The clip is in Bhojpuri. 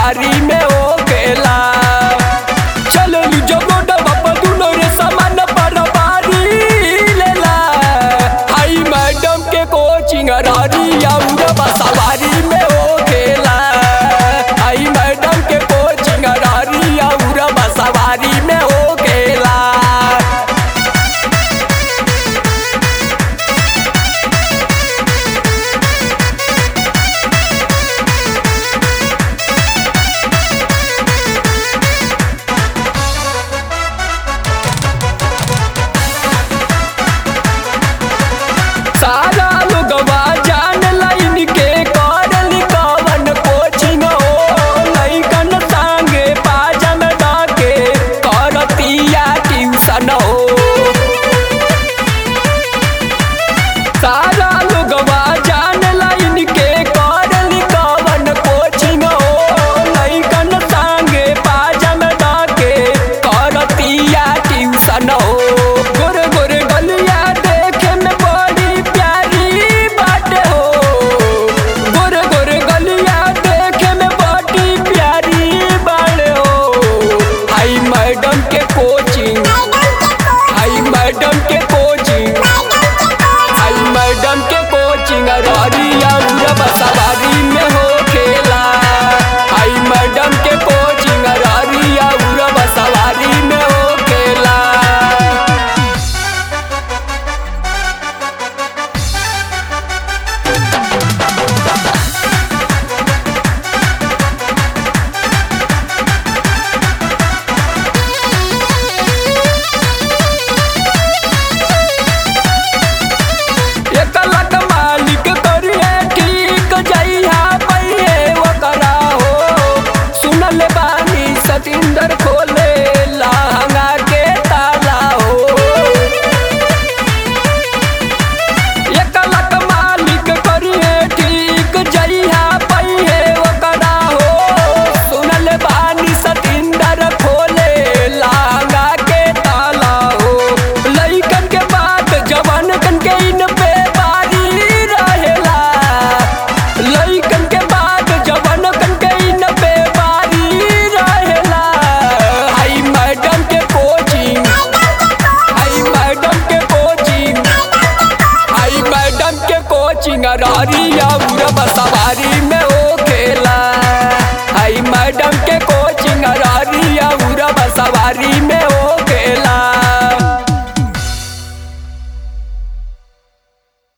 सवारी में हो गेला चललू जब रोडवा पर दुनो रे सामान पर बारी लेला हाई मैडम के कोचिंग रारी और सवारी में हो गेला हाई मैडम के कोचिंग रारी और सवारी में हो गेला सारा लोगवा जान लाइन के करल कवन कोचिंग हो लइकन संगे पाजन डाके करतिया ट्यूशन हो सारा लोगवा जान लाइन के करल कवन कोचिंग हो लइकन संगे पाजन डाके करतिया ट्यूशन हो गोर गोर गलिया देखे में बड़ी प्यारी बात हो गोर गोर गलिया देखे में बड़ी प्यारी बात हो हाई मैडम के कोचिंग हाई मैडम के कोचिंग हाई मैडम के कोचिंग रारिया